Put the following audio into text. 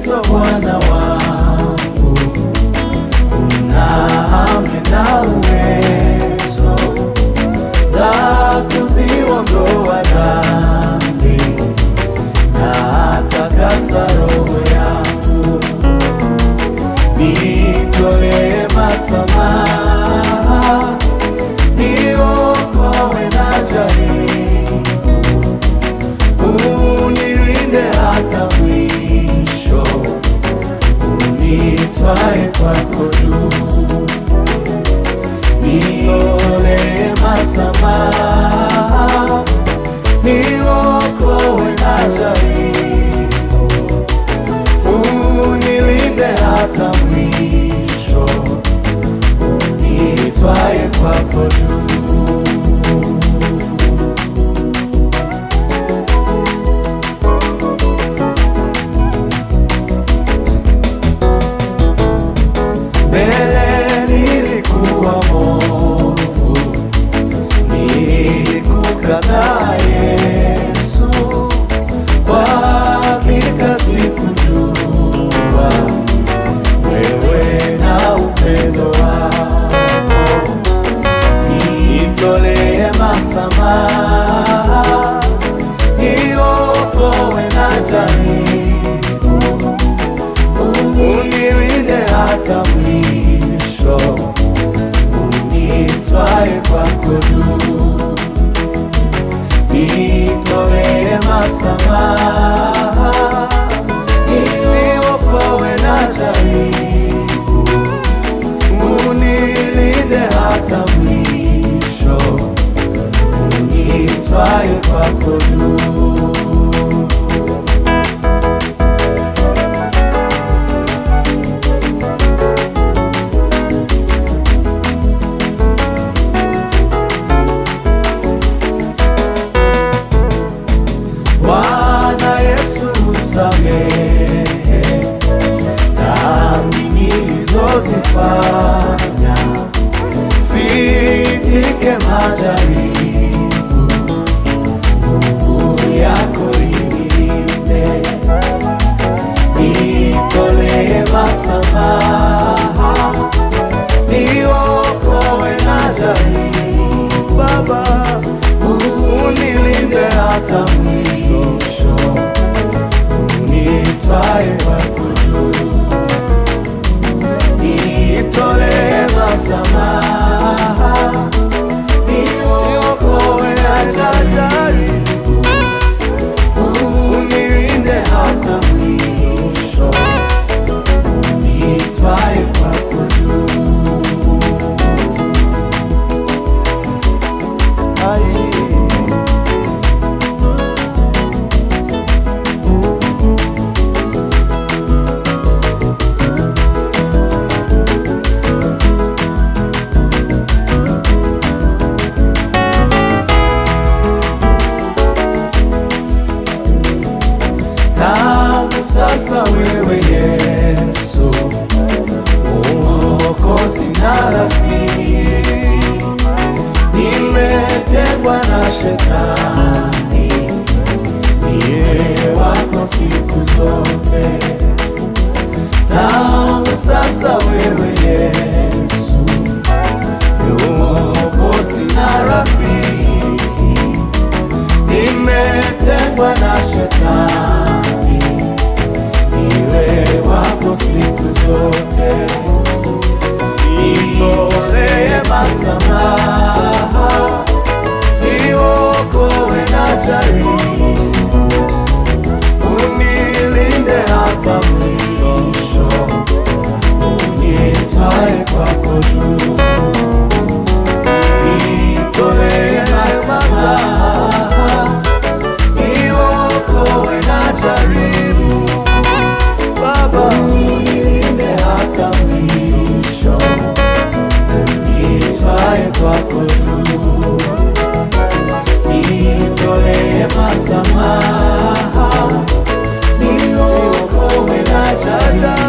Kristo Bwana wangu, una amri na uwezo za kuziondoa dhambi na takasa roho yangu, nitolee masamaha, niokoe na jaribu, unilinde hata mwisho, unitwae kwako juu, nitolee masamaha, niokoe na jaribu, unilinde hata mwisho, unitwae kwako juu. Mbele nilikuwa mwovu, nilikukataa Yesu, kwa hakika sikujua wewe na upendo wako, nitolee masamaha, niokoe na jaribu unilinde hata mwisho, unitwae kwako juu, nitolee masamaha, niokoe na jaribu, unilinde hata mwisho, unitwae kwako juu. Bwana Yesu usamehe dhambi nilizozifanya, sitike majaribu, nguvu yako inilinde, nitolee masamaha, niokoe na jaribu, Baba unilinde hata mwisho, unitwae kwako juu, nitolee masamaha, niokoe na jaribu, unilinde hata mwisho, unitwae kwako juu. Ai. Tangu sasa wewe Yesu, Mwokozi na rafiki, nimetengwa na shetani, niwe wako siku zote. Tangu sasa wewe Yesu, Mwokozi na rafiki, nimetengwa na shetani, niwe wako siku zote. Nitolee masamaha, niokoe na jaribu, unilinde hata mwisho, unitwae kwako juu. Nitolee masamaha, niokoe na jaribu, Baba unilinde hata mwisho, unitwae kwako juu. Nitolee masamaha, niokoe na jaribu